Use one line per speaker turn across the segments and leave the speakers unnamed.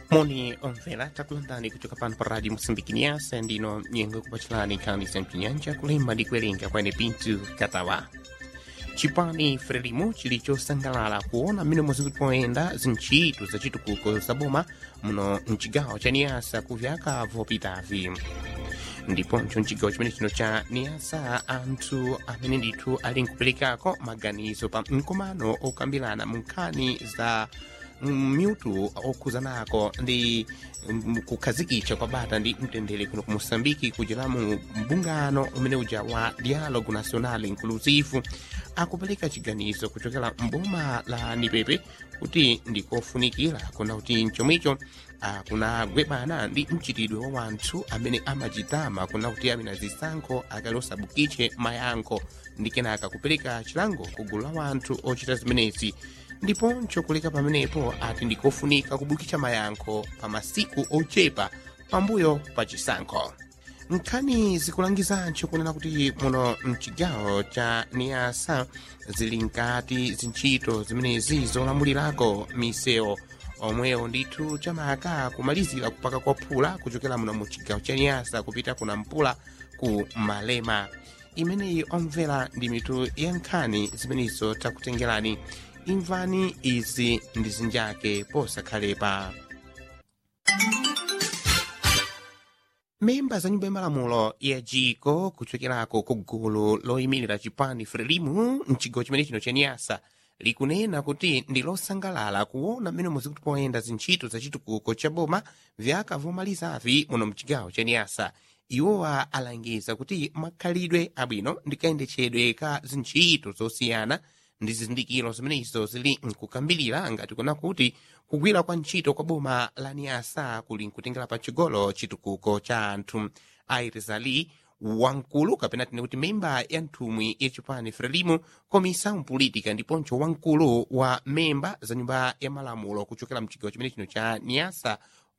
moni omvera takulandani kuchoka pano pa radio moçambique niasa ndino nyengo kupachilani nkhani za mchinyanja kulemba ndi kuwerenga kwene pintu katawa chipani frelimo chili chosangalala kuona mmene muzikupoyenda zintchito za chitukuko za boma muno mchigawo cha niasa ku vyaka vopitavi ndiponso mchigawo chimene chino cha niasa anthu amene ndithu ali nkuperekako maganizo pa mkumano okambirana mu nkhani za myutu okhuzanako ndi mm, kukhazikitsa kwa bata ndi mtendere kuno ku moçambike kuchera mu mbungano umene uja wa dialogue national inclusive akupereka chiganizo kuchokera mboma la nipepe kuti ndikofunikira kuna kuti mchomwecho akunagwebana ndi mchitidwe wa wanthu amene amachitama kuna kuti amene zisankho akalosabukitse mayankho ndi kenaka kupereka chilango ku gulu la wanthu ochita zimenezi ndiponso kuleka pamenepo ati ndikofunika kubukitsa mayankho pa masiku ochepa pambuyo pa chisankho nkhani zikulangizanso kunena kuti muno mchigawo cha niasa zili nkati zintchito zimenezi zolamulirako misewu omwewo ndithu chamaka kumalizira kupaka kwa phula kuchokera muno mu chigawo cha niasa kupita kuna mpula ku malema imeneyi omvera ndi mitu ya nkhani zimenezo takutengerani imvani izi ndi zinjake posakhalepa memba za nyumba yamalamulo ya jiko kuchokerako ku gulu loyimirira chipani frelimu mchigawo chimene chino cha niasa likunena kuti ndi losangalala kuona mmene muzikupoyenda zintchito za chitukuko cha boma vyaka vomalizavi muno mchigawo cha niasa iwowa alangiza kuti makhalidwe abwino ndi kayendetsedwe ka zintchito zosiyana ndi zizindikiro zimenezo zili nkukambirira ngati kuna kuti kugwira kwa ntchito kwa boma la niasa kuli nkutengera pachigolo chitukuko cha anthu airizali wankulu kapena tine kuti memba ya nthumwi ya chipani frelimu komisa politika ndiponso wankulu wa memba za nyumba ya malamulo kuchokera mchigawo chimene chino cha niasa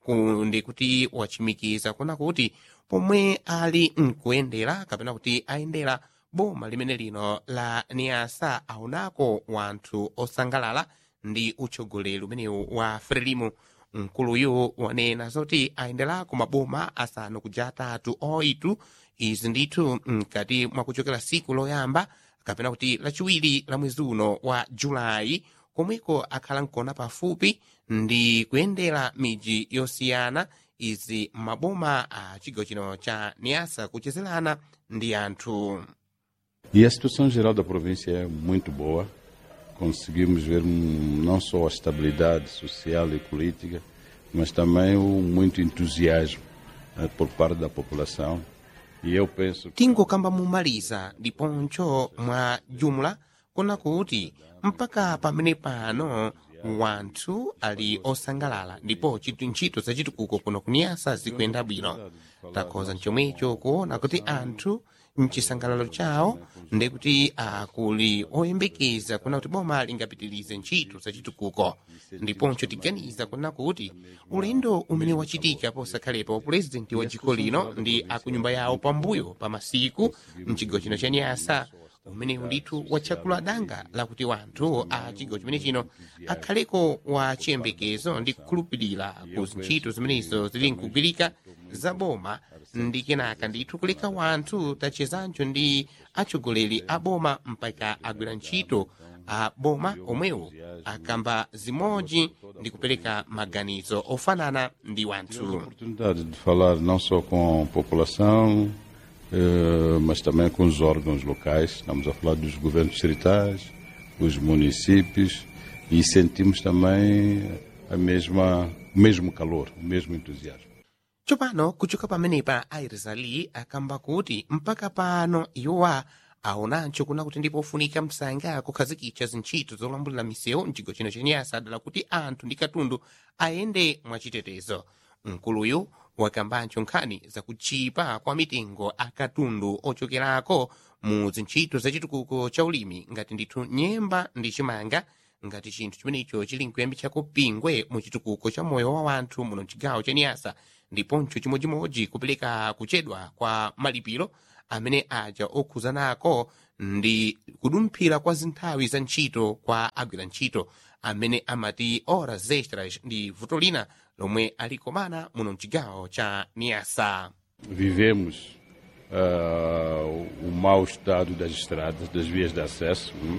ndi kuti wachimikiza kuna kuti pomwe ali nkuyendera kapena kuti ayendera boma limene lino la niasa aonako wanthu osangalala ndi utsogoleri umenewu wa frelimu mkuluyu wanena zoti ayenderako maboma asanu kuja atatu oitu izi ndithu mkati mwakuchokera siku loyamba kapena kuti lachiwiri la mwezi uno wa julayi komweko akhala nkona pafupi ndi kuyendera miji yosiyana izi maboma a chigawo chino cha niasa kuchezerana ndi anthu
E a situação geral da província é muito boa. Conseguimos ver hum, não só a estabilidade social e política, mas também o muito entusiasmo eh, por parte da população. E eu penso que
tingokamba mumaliza ndiponso mwa jumla kuna kuti mpaka pamene pano wanthu ali osangalala ndipo chitu ntchito za chitukuko kuno kuniyasa zikuyenda bwino takhoza mchomwecho kuona kuti anthu mchisangalalo chawo ndikuti akuli oyembekeza kuna kuti boma lingapitilize ntchito za chitukuko ndiponso tiganiza kuna kuti ulendo umene wachitika posakhalepa wa purezidenti wa dziko lino ndi akunyumba yawo pambuyo pa masiku mchigawo chino cha nyasa umenewu ndithu watchakula danga lakuti wanthu a chigawo chimene chino akhaleko wa chiyembekezo ndi kukhulupirira ku ntchito zimenezo zili nkugwirika za boma ndi kenaka ndithu kuleka wanthu tachezancho ndi atsogoleri a boma mpaka agwira ntchito a boma omwewo akamba zimodzi ndi kupereka maganizo ofanana ndi wanthu
oportunidade de falar não só com a população, eh, mas também com os órgãos locais. Estamos a falar dos governos distritais, os municípios e sentimos também a mesma, o mesmo calor, o mesmo entusiasmo.
tsopano kuchoka pamenepa airizali akamba kuti mpaka pano iwowa aonancho kuna kuti ndipofunika msanga kukhazikitsa zintchito zolambulira misewu mchigawo chino chenyasa adala kuti anthu ndi katundu ayende mwachitetezo mkuluyu wakambancho nkhani zakuchipa kwa mitengo akatundu ochokerako mu zintchito zachitukuko cha ulimi ngati ndithu nyemba ndi chimanga ngati chinthu chimenecho chili nkuyambitsako pingwe mu chitukuko cha moyo wa wanthu muno mchigawo cha niyasa ndiponso chimodzimodzi kupereka kuchedwa kwa malipiro amene aja okhuzanako ndi kudumphira kwa zinthawi za ntchito kwa agwira ntchito amene amati horas extras ndi vuto lina lomwe alikomana muno mchigawo cha niasa
Vivemos uh, o mau estado das estradas, das vias de acesso. hum.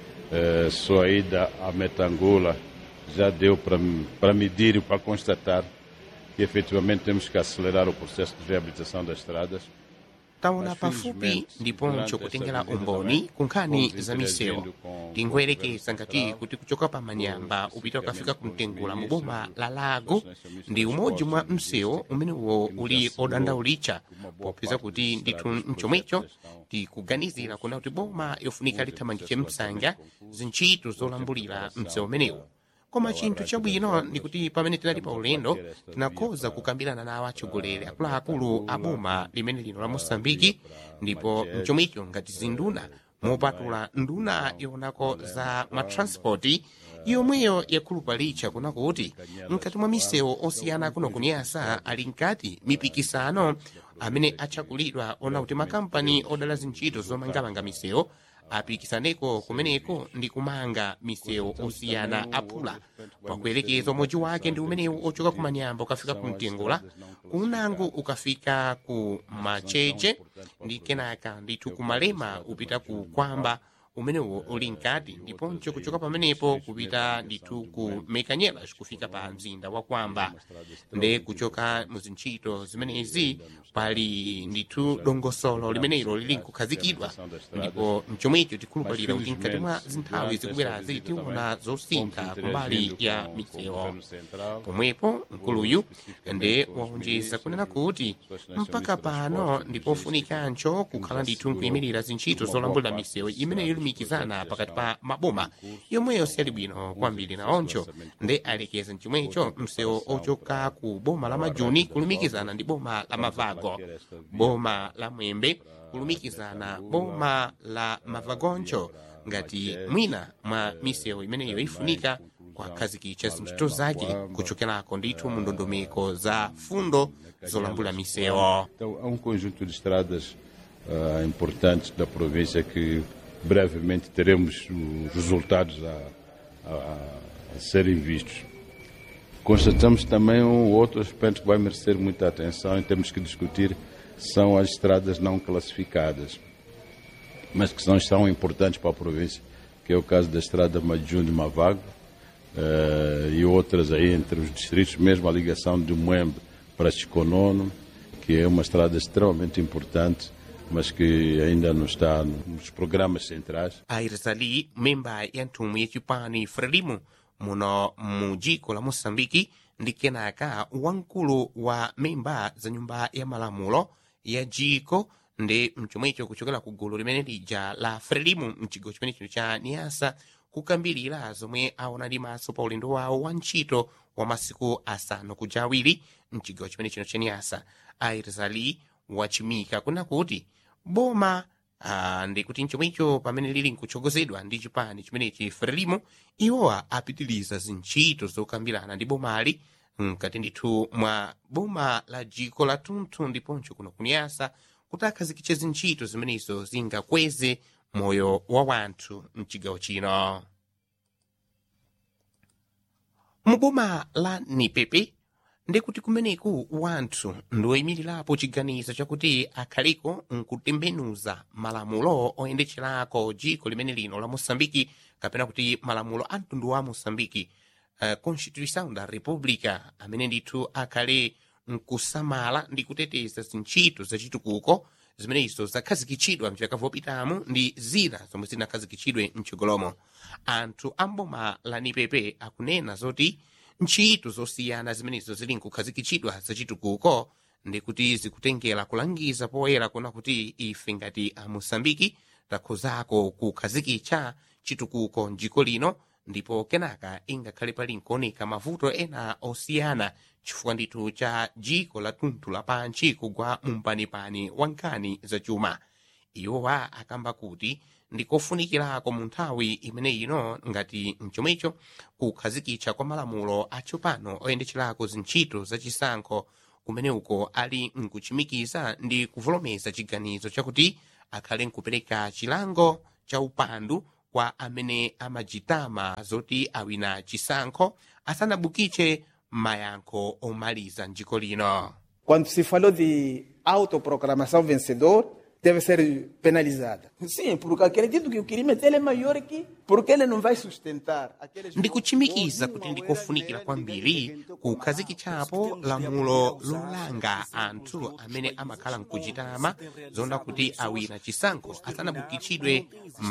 Uh, só a ida a Metangola já deu para medir e para constatar que efetivamente temos que acelerar o processo de reabilitação das estradas.
taona pafupi ndiponso kutengera umboni ku nkhani za misewu tingoyerekeza ngati kuti kuchoka pa manyamba upita ukafika kumtengula mu boma la lago ndi umodzi mwa msewu umenewo uli odandaulitcha popeza kuti ndithu mchomwecho tikuganizira kuna kuti boma yofunika lithamangitche msanga zintchito zolambulira msewu umenewu koma chinthu chabwino ndi kuti pamene tinali pa ulendo tinakhoza kukambirana nawo atsogoleri akuluakulu a boma limene lino la mosambiki ndipo mchomwecho ngati zinduna mopatula nduna yonako za matranspoti yomweyo yakhulupalitcha kuna kuti mkati mwa misewu osiyana kuno kuniyasa ali nkati mipikisano amene atchakulidwa ona kuti makampani odala zintchito zomangamanga misewu apikisaneko kumeneko ndi kumanga misewu osiyana aphula pakuyerekeza umodzi wake ndi umenewu ochoka ku manyamba ukafika ku mtengula kunango ukafika ku macheche ndi kenaka ndithu kumalema upita ku kwamba umenewo uli nkati ndiponso kuchoka pamenepo kupita ndithu ku mekanyelas kufika pa mzinda wa kwamba nde kuchoka mu zintchito zimenezi pali ndithu dongosolo limenelo lili nkukhazikidwa ndipo mchomwecho tikhulupalira kuti mkati mwa zinthawi zikubwerazi tiona zosintha kumbali ya misewu pomwepo mkuluyu nde waonjeza kunena kuti mpaka pano ndipofunikancho kukhala ndithu nkuyimirira zintchito zolambulira misewu imene ilumikizana pakati pa maboma yomweyo siyali bwino kwambiri naoncho nde alekeza mchimwecho msewu ochoka ku boma la majuni kulumikizana ndi boma la mavago boma la mwembe kulumikizana boma la mavagoncho ngati mwina mwa misewu imeneyo ifunika kwakhazikitsa zintchito zake kuchokerako ndithu mu ndondomeko za fundo zolambula misewu
Então, há um conjunto de estradas ah, importantes da província que brevemente teremos os resultados a, a- a serem vistos. Constatamos também um outro aspecto que vai merecer muita atenção e temos que discutir, são as estradas não classificadas, mas que são, são importantes para a província, que é o caso da estrada Majun de Mavago eh, e outras aí entre os distritos, mesmo a ligação de Moembe para Chiconono, que é uma estrada extremamente importante, mas que ainda não está nos programas centrais.
airizali memba ya nthumwi yachipani frelimo muno mu dziko la moçambike ndi kenaka wamkulu wa memba za nyumba ya malamulo ya dziko ndi mchomwecho kuchokera ku gulu limene lija la frelimo mchigawo chimenecho cha niasa kukambirira zomwe aona ndi maso pa ulendo wawo wa ntchito wa masiku asanu kuja awiri mchigawo chimenechino cha niasa airizali wachimika kuna kuti boma Ah, ndikuti mchomwecho pamene lili nkutsogozedwa ndi chipani chimenechi frelimo iwowa apitiliza zintchito zokambirana ndi bomali mkati ndithu mwa boma la dziko la tunthu ndiponso kuno kuniyasa kuti akhazikitse zintchito zimenezo zingakweze moyo wa wanthu mchigawo chino mu boma la nipepe ndikuti kumeneku wanthu ndoyimirirapo chiganizo chakuti akhaliko nkutembenuza malamulo oyendetcherako dziko limene lino la moçambike kapena kuti malamulo a mtundu wa moçambike uh, constituição da república amene ndithu akhale nkusamala ndi kuteteza zintchito zachitukuko zimenezo zakhazikitsidwa mchaka vopitamo ndi zina zomwe zinakhazikitsidwe mchigolomo anthu a mboma la nipepe akunena zoti ntchito zosiyana zimenezo zili nkukhazikitsidwa zachitukuko ndikuti zikutengera kulangiza poyera kuna kuti ife ngati a moçambike takhozako kukhazikitsa chitukuko mdziko lino ndipo kenaka ingakhale pali nkuoneka mavuto ena osiyana chifukwa ndithu cha dziko la tunthu lapantchi kugwa mumpanipani wa nkhani zachuma iwowa akamba kuti ndikofunikirako mu nthawi imene ino ngati mchomwecho kukhazikitsa kwa malamulo atsopano oyendetcherako zintchito zachisankho kumene uko ali nkuchimikiza ndi kuvolomeza chiganizo chakuti akhale nkupereka chilango cha upandu kwa amene amajitama zoti awina chisankho asanabukiche mayankho omaliza mdziko lino
Quando se falou de autoproclamação vencedor, deve ser penalizada. Sim, porque acredito que o crime dele é maior que porque ele não vai sustentar aqueles
ndikuchimikiza kuti ndikofunikira kwambiri kukhazikitsapo lamulo lolanga anthu amene amakhala mkuchitama zonda kuti awina chisankho asanabukitsidwe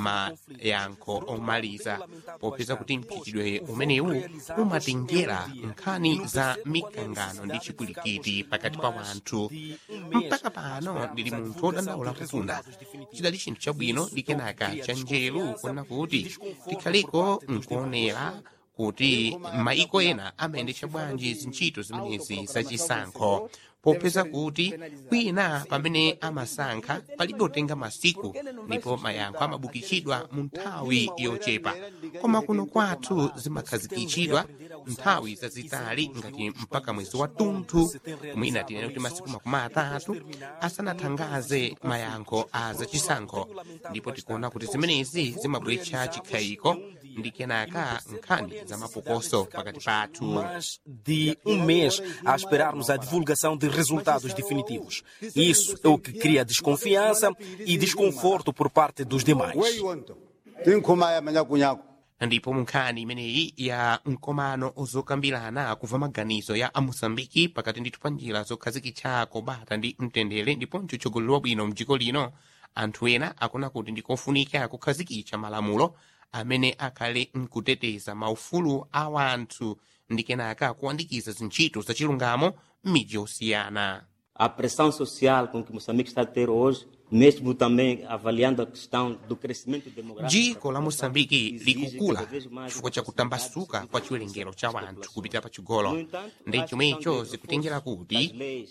mayankho omaliza popeza kuti mchitidwe umenewu umatengera nkhani za mikangano ndi chipulikiti pakati pa wanthu mpaka pano ndili munthu wodandaula kufunda chidali chinthu chabwino ndi kenaka cha njeru kunena kuti tikhaliko nkuonera kuti maiko ena amayendetsa bwanji zintchito zimenezi zachisankho popeza kuti kwina pamene amasankha palibe otenga masiku ndipo mayankho amabukitsidwa mu nthawi yochepa koma kuno kwathu zimakhazikitsidwa nthawi zazitali ngati mpaka mwezi wa tunthu mwina tinene kuti masiku makumi atatu asanathangaze mayankho a zachisankho ndipo tikuona kuti zimenezi zimabweretsa chikhayiko ndi kenaka nkhani za mapokoso pakati pathu
mais de um mês a esperarmos a divulgação de resultados definitivos. Isso é o que cria desconfiança e desconforto por parte dos demais.
weyiwonto tinkhumaya manyakunyaku
ndipo munkhani imeneyi ya mkomano zokambirana kuva maganizo ya amoçambiki pakati ndithu pa njira zokhazikitsako bata ndi mtendere ndiponso tchogolero wabwino mdziko lino anthu ena akuna kuti ndikofunika kukhazikitsa malamulo amene akhale mkuteteza maufulu a wanthu ndi kenaka kuwandikiza zintchito zachilungamo m'midzi yosiyana
a pressão social com que Moçambique está a ter hoje, mesmo também avaliando a questão do crescimento demográfico.
dziko la moçambiki likukula chifukwa cha kutambasuka kwa chiwerengero cha wanthu kupita patsogolo ndi chomwecho zikutengera kuti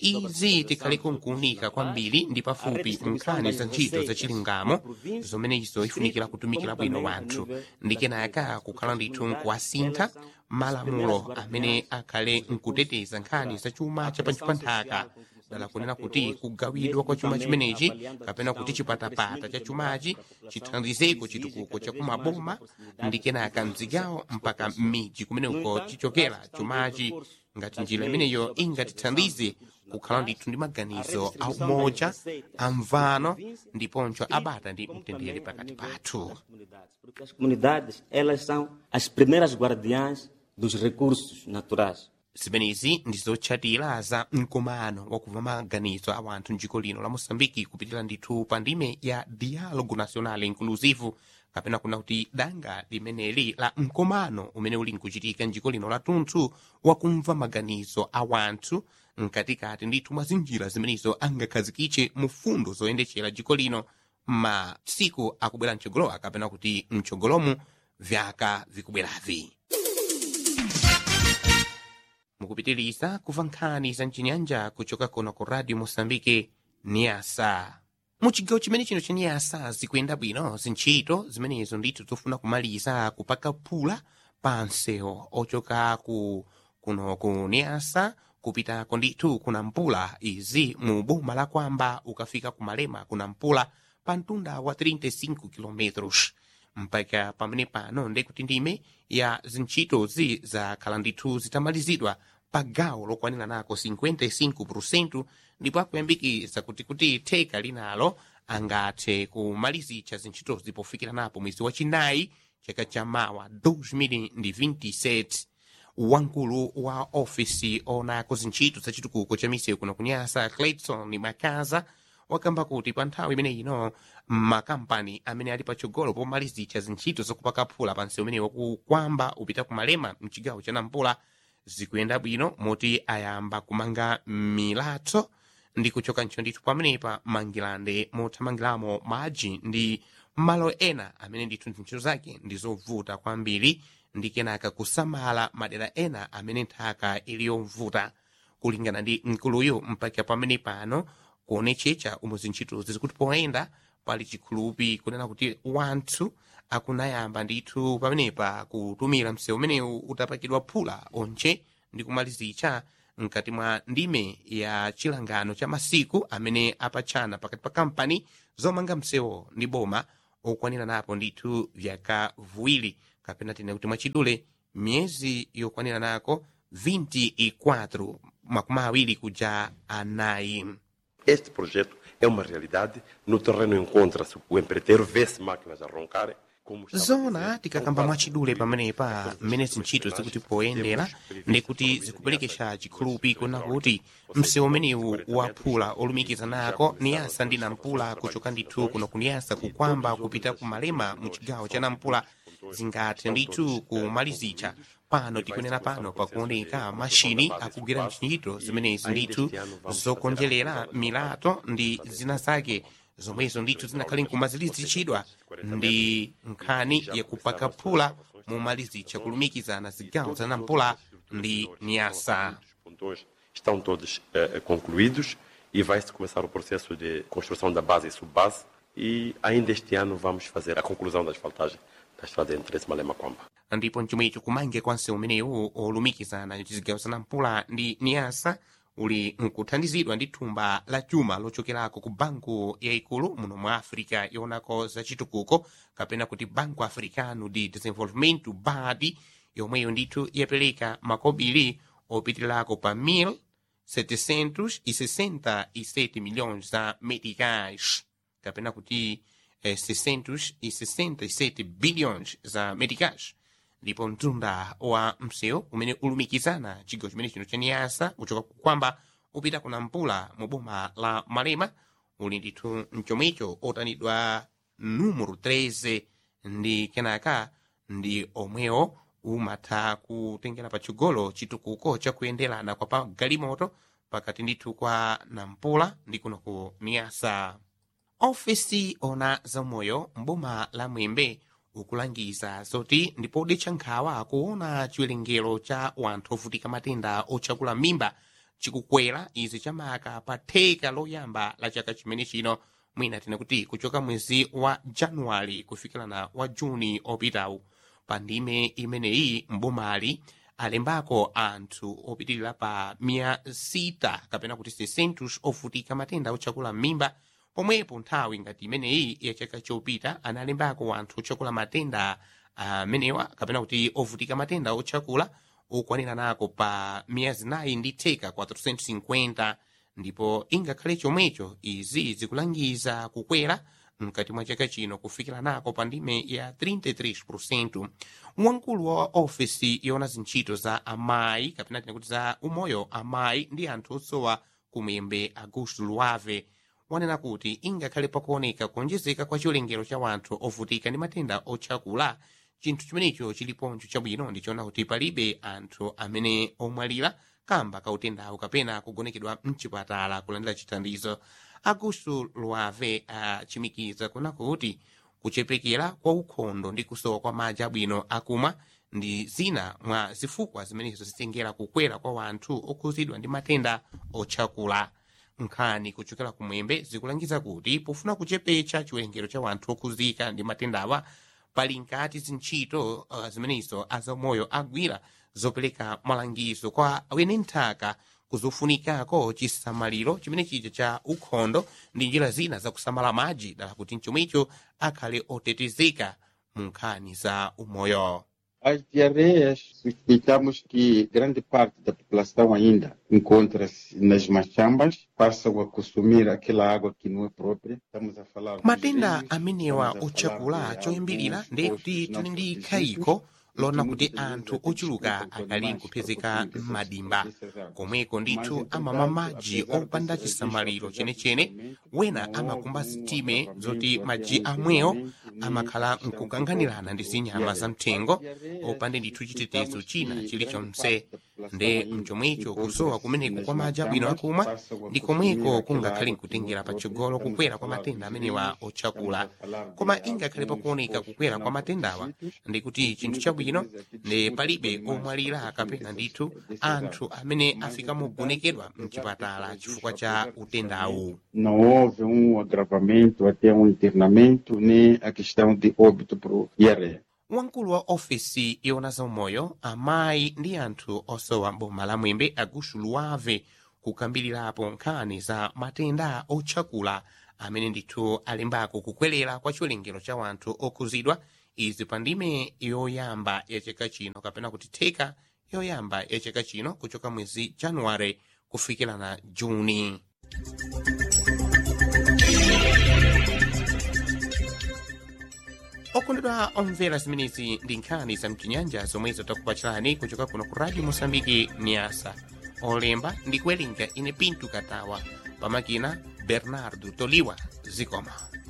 izi tikhaleko nkuunika kwambiri ndi pafupi nkhani za ntchito zachilungamo zomenezo ifunikira kutumikira bwino wanthu ndi kenaka kukhala ndithu nkuwasintha malamulo amene akhale nkuteteza nkhani za chuma cha pantchi pa nthaka dala kunena kuti kugawidwa kwa chuma chimenechi kapena kuti chipatapata cha chumachi chithandizeko chitukuko cha kumaboma ndi kenaka mzigawo mpaka m'midzi kumene uko chichokera chumachi ngati njira imeneyo ingatithandize kukhala ndithu ndi maganizo a umoja amvano ndiponso abata ndi mtendere pakati pathu
Porque as comunidades, elas são as primeiras guardiãs dos recursos naturais.
zimenezi ndizotchatira za mkumano wakuva maganizo a wanthu mdziko lino la moçambike kupitira ndithu pa ndime ya dialogo nacional inclusive kapena kuna kuti danga limeneli la mkumano umene uli nkuchitika mdziko lino latunthu wakumva maganizo a wanthu mkatikati ndithu mwa zinjira zimenezo angakhazikitse mu fundo zoyendetsera dziko lino masiku akubwera mtsogolowa kapena kuti mtsogolomu vyaka vikubweravi mukupitiriza kuva nkhani za mchinyanja kuchoka kuno ku radio moçambike niasa mu chigawo chimene chino cha niasa zikuyenda bwino zintchito zimenezo ndithu zofuna kumaliza kupaka phula pa msewu ochoka ku kuno ku niasa kupitako ndithu kuna mpula izi mu boma la kwamba ukafika kumalema kuna mpula pa mtunda wa 35 km mpaka pamene pano ndekuti ndime ya zintchitozi zakhala ndithu zitamalizidwa pa gawo lokwanira nako 55% ndipo akuyambikiza kuti kuti theka linalo angathe kumalizitsa zintchitozi pofikira napo mwezi wachinayi chaka cha mawa 2027 wamkulu wa ofisi onako zintchito za chitukuko cha misewu kuno kunyasa clayton makaza wakamba kuti pa nthawi imene ino makampani amene ali patsogolo pomalizitsa zintchito zokupaka phula pa msewu umenewo kukwamba upita kumalema mchigawo cha nampula zikuyenda bwino moti ayamba kumanga milatho ndi kuchoka ntchito ndithu pamenepa mangilande mothamangiramo madzi ndi malo ena amene ndithu ntchito zake ndi zovuta kwambiri ndi kenaka kusamala madera ena amene nthaka ili yovuta kulingana ndi mkuluyo mpaka pamene pano kuonetsetsa umo zintchitozi zikuti poyenda pali chikhulupi kunena kuti wanthu akunayamba ndithu pamenepa kutumira msewu umenewu utapakidwa phula onche ndi kumalizitsa mkati mwa ndime ya chilangano cha masiku amene apatchana pakati pa kampani zomanga msewu ndi boma okwanira napo ndithu vyaka viwiri kapena tine kuti mwachidule miyezi yokwanira nako 24 makumi awiri kuja anayi
Este projeto é uma realidade. No terreno encontra-se o empreiteiro, vê-se máquinas a roncarem. Como estava
zona
dizendo,
tikakamba
são
mwachidule
vários
pamenepa
projetos
mmene
de
zintchito zikuti
reciclagem.
poyendera
Temos
ndikuti
previsto
zikupelekesha
também
chikhulupi kuna kuti
Ou seja,
msewu umenewu
quarenta
waphula
metros,
olumikiza
já
nako
começaram
niyasa
as
ndi
obras
nampula
de
kuchoka ndithu
trabalho
kuno
de
kuniyasa
e
kukwamba
todos os
kupita
outros
kumalema mu
setores
chigawo
são
cha nampula
todos-
zingathe
são
ndithu
todos, eh,
kumalizicha
concluídos.
pano
E vai
tikunena
se começar
pano
o processo
pakuoneka
de
mashini
construção da base
akugwira
espaço
ntchito
e
zimenezi
ainda
ndithu
este ano vamos
zokonzerera
fazer a construção
milato ndi zina zake zomwezo ndithu zinakhale nkumazilizitchidwa ndi nkhani yakupaka phula momalizicha kulumikizana zigawo za nampula ndi niyasa
Os pontões estão todos eh, concluídos e vai-se começar o processo de construção da base e subbase e ainda este ano vamos fazer a conclusão da asfaltagem da estrada entre esse Malema Kwamba.
ndipo mchomwecho kumange kwa msewu umenewu olumikizana zigawo za nampula ndi niyasa uli nkuthandizidwa ndi thumba la chuma lochokerako ku banku yayikulu muno mwa africa yoonako za chitukuko kapena kuti banco africano de desenvolvimento bad yomweyo ndithu yapereka makobiri opitirako pa 1767 milhões za meticais kapena kuti eh, 667 bilhões za meticais ndipo mtunda wa msewu umene ulumikizana chigawo chimene chino cha niyasa kuchoka kukwamba upita ku nampula mu boma la malema uli ndithu mchomwecho otanidwa numero 13 ndi kenaka ndi omwewo umatha kutengera patsogolo chitukuko chakuyenderana kwa pa galimoto pakati ndithu kwa nampula ndi kuno ku niyasa ofesi ona zamoyo mboma la mwembe ukulangiza zoti ndipode nkhawa kuona chiwerengero cha wanthu ovutika matenda otchakula mimba chikukwera izi chamaka pa theka loyamba la chaka chimene chino mwina tina kuti kuchoka mwezi wa januwali kufikirana wa juni opitawu pa ndime imeneyi mbomali alembako anthu opitirira pa mia sita kapena kuti 600 ovutika matenda otchakula mimba pomwepo nthawi ngati imeneyi ya chaka chopita analembako anthu otchakula matenda amenewa kapena kuti ovutika matenda otchakula okwanira nako pa miyezi nayi ndi theka 450 ndipo ingakhale chomwecho izi zikulangiza kukwera mkati mwa chaka chino kufikira nako pa ndime ya 33% wamkulu wa ofesi yoona zintchito za amayi kapena tina kuti za umoyo amayi ndi anthu osowa kumwembe augusto luave wanena kuti ingakhale pakuoneka kuonjezeka kwa chiwerengero cha wanthu ovutika ndi matenda otchakula chinthu chimenecho chiliponcho chabwino ndichoona kuti palibe anthu amene omwalira kamba kautendawo kapena kugonekedwa mchipatala kulandira chithandizo augusto luave achimikiza kuna kuti kuchepekera kwa ukhondo ndi kusowa kwa madzi abwino akumwa ndi zina mwa zifukwa zimenezo zitengera kukwera kwa wanthu okhuzidwa ndi matenda otchakula nkhani kuchokera kumwembe zikulangiza kuti pofuna kuchepetsa chiwerengero cha wanthu okhuzika ndi matendawa pali nkati zintchito uh, zimenezo azamoyo agwira zopereka malangizo kwa wene nthaka kuzofunikako chisamaliro chimene chija cha ukhondo ndi njira zina zakusamala madzi dala kuti mchomwecho akhale otetezeka mu nkhani za umoyo
As diarreias, suspeitamos que grande parte da população ainda encontra-se nas machambas, passam a consumir aquela água que não é própria. Estamos a falar dos
matenda
rios,
amenewa
estamos a
otchakula
falar de
choyambirira
alguns
ndiye kuti
postos
tili
não
ndi
protegidos,
khayiko lona kuti
muitas vezes
anthu
até
ochuluka
disputam com
akali
animais
nkupezeka
para consumir
m'madimba
essas- essas águas.
komweko
Mas,
ndithu
entretanto,
amamwa madzi
apesar
opanda
desse
chisamaliro
registro, apesar
chenechene
desse aumento,
wena
não
amakumba
houve um
zitime
agravamento
zoti
até
madzi
um
amwewo
incremento nem
amakhala
questão de
nkukang'anirana ndi
dor,
zinyama
diarreia.
za mthengo
As diarreias,
opande ndithu chitetezo
suspeitamos
china
que
chilichonse
grande parte da população
nde
ainda
mchomwecho
encontra-se
kusowa kumeneku
nas
kwa madzi abwino
machambas,
akumwa
passam a
ndi
consumir
komweko
aquela
kungakhale
água que
nkutengera
não é
patsogolo
própria.
kukwera
Estamos
kwa
a falar
matenda
dos
amenewa
rios,
otchakula
estamos a falar de
koma ingakhale
alguns
pakuoneka
postos
kukwera
não
kwa matendawa
protegidos,
ndi kuti
e
chinthu
muitas
chabwino
vezes até
ndi
disputam
palibe
com animais
omwalira
para
kapena
consumir
ndithu
dessas- dessas
anthu
águas.
amene
Mas,
afika
entretanto,
mukugonekedwa
apesar
mchipatala
desse
chifukwa
registro,
cha
apesar desse
utendawu
aumento, Não houve um agravamento até um internamento, nem a questão de óbito por diarreia.
wamkulu wa ofesi yona zaumoyo amayi ndi anthu osowa boma la mwembe aguxu luwave kukambirirapo nkhani za matenda otchakula amene ndithu alimbako kukwelera kwa chiwerengero cha wanthu okhuzidwa izi pa ndime yoyamba ya chaka chino kapena kuti theka yoyamba ya chaka chino kuchoka mwezi januware kufikira na juni okondedwa omvera zimenezi ndi nkhani za mchinyanja zomwezo takupachirani kuchoka kuno ku radio mosambiki niasa olemba ndi kuwerenga ine pintu katawa pamakina bernardo toliwa zikoma